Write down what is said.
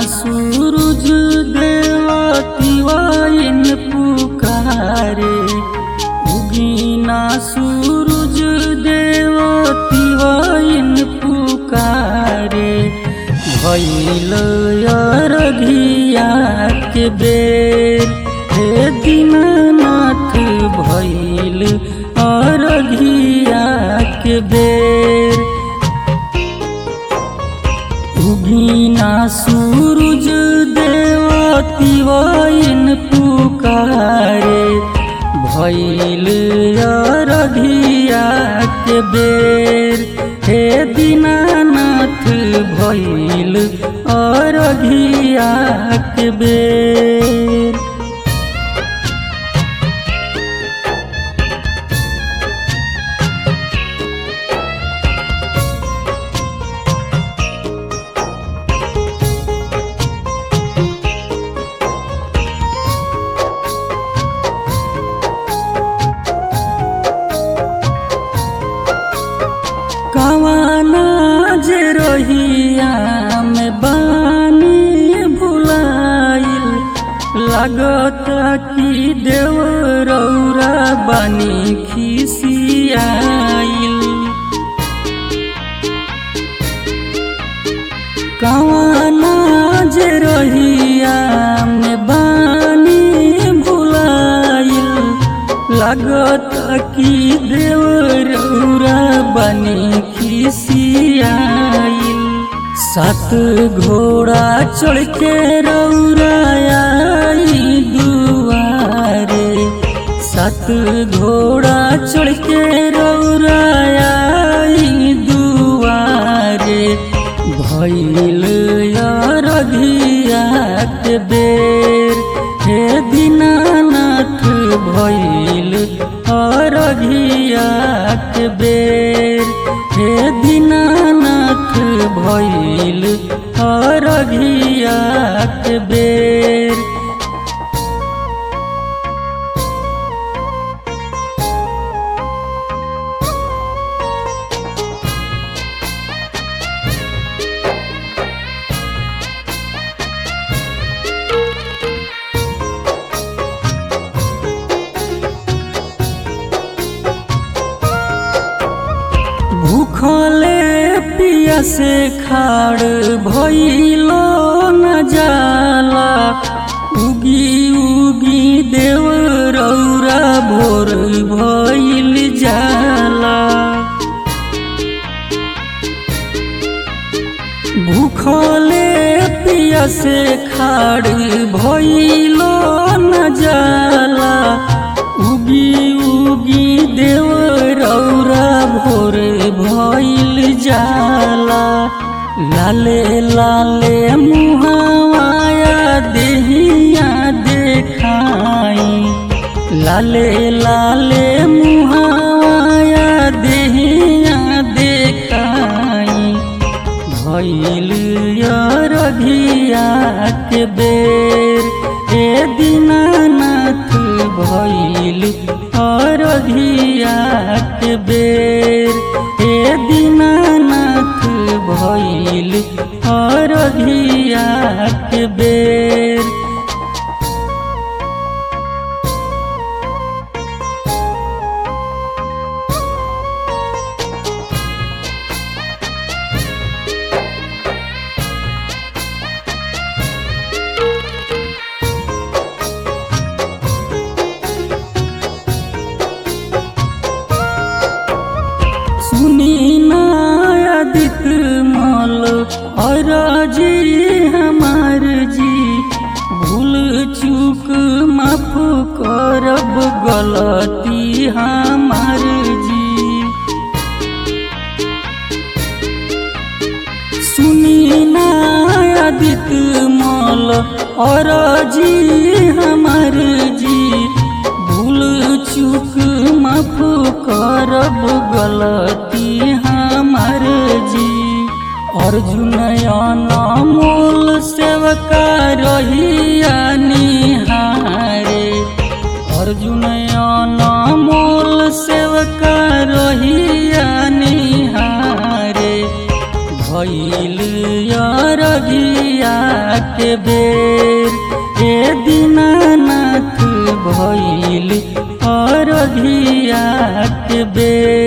सूरज देवतिवाइन पुकारे उगीना सूरज देवतिवाइन पुकारे भैल अरघिया के बेर हे दीनानाथ भैल अरघिया के बेर उगीना सूरज देवतिवाइन पुकारे भैल अरघिया के बेर हे दीनानाथ भैल अरघिया के बेर कवाना जे रहिया में बानी भुलाइल लागत कि देव रौरा बानी खिसियाइल कवाना जे रहिया में बानी भुलाइल लागत कि देव रौरा बनी खिसियाइल सात घोड़ा चढ़ के रौरा आई दुआरे सात घोड़ा चढ़ के रौरा आई दुआरे भैल अरघिया के बेर हे दीनानाथ भैल अरघिया के बेर हे दीनानाथ भैल अरघिया के बेर भूखले पिया से खाड़ भइलो न जाला उगी उगी देव रौरा भोर भइल जाला भूखले पिया से खाड़ भइलो न जाला उगी उगी देव रौरा भोर भइल जाला लाले लाले मुहावाया देहिया देखाई लाले लाले मुहावाया देहिया देखाई भइल अरघिया के बेर हे दीनानाथ भइल अरघिया के बेर हे दीनानाथ भइल अरघिया के बेर सुनी नायदित मल और जी हमार जी भूल चूक माफ करब गलती हमार जी सुनी नायदित मल और जी हमार जी भूल चूक माफ करब गलती हमार जी अर्जुन अनमोल सेवका रहिया निहारे अर्जुन अनमोल सेवका रहिया निहारे भई भइल अरघिया के बेर ए दीनानाथ भइल अरघिया के बेर